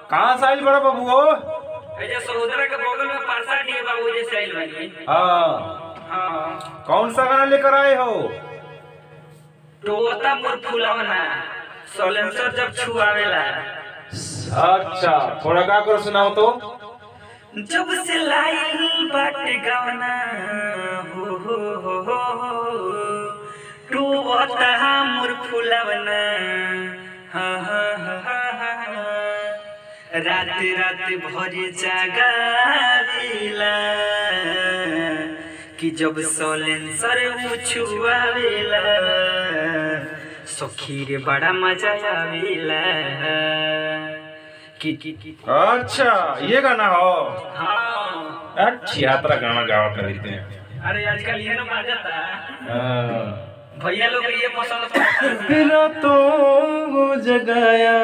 कहाँ से आइल बड़ा बाबू हो ऐसे सहोदरा के बगल में परसा डी बाबू जैसे आइल बानी हाँ हाँ कौन सा गाना लेकर आए हो टोता मोर फुलावना सोलेंसर जब छुआवेला अच्छा थोड़ा गा कर सुनाओ तो जब से लाइल बाटे गवना हो हो हो हो हो टोता मोर फुलावना हा हा हा हा हा रात रात भर जागावेला कि जब सोलेंसर छुआवेला सखी रे बड़ा मजा आवेला कि कि कि अच्छा ये गाना हो हाँ अच्छी यात्रा गाना गावा कर रही थे अरे आजकल ये ना बाजता हाँ। भैया लोग ये पसंद करते रातों को जगाया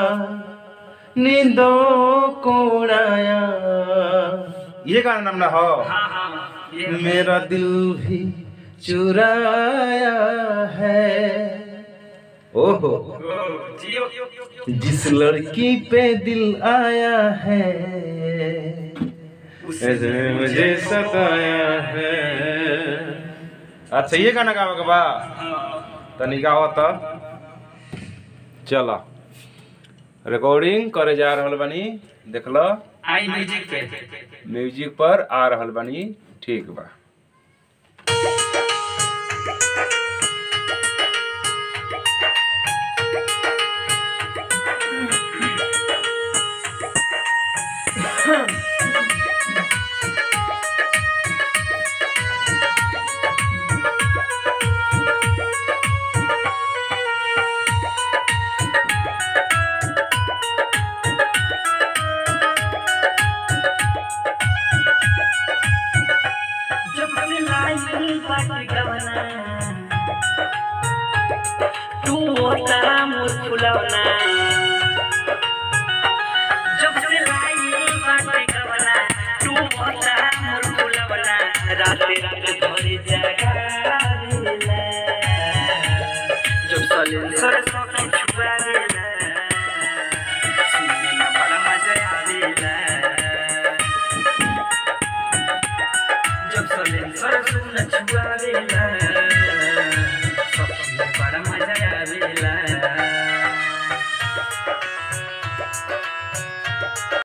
नींदों को उड़ाया ये गाना नाम ना हो हाँ हाँ ये मेरा दिल भी चुराया है ओहो जियो जिस लड़की पे दिल आया है उसने मुझे सताया है अच्छा ये गाना गावा के बा तनी गावा त चला रिकॉर्डिंग करे जा रहल बानी देख लो आई म्यूजिक पे म्यूजिक पर आ रहल बानी ठीक बा जब से लाइल बाटे गवना तू ओता मोर फुलवना जब से लाइल बाटे गवना तू ओता मोर फुलवना राते राते भर जागावेला जब सलेंसर सखी छुआवेला सुनने में बड़ा मजा आवेला जब सलेंसर सुन छुआवेला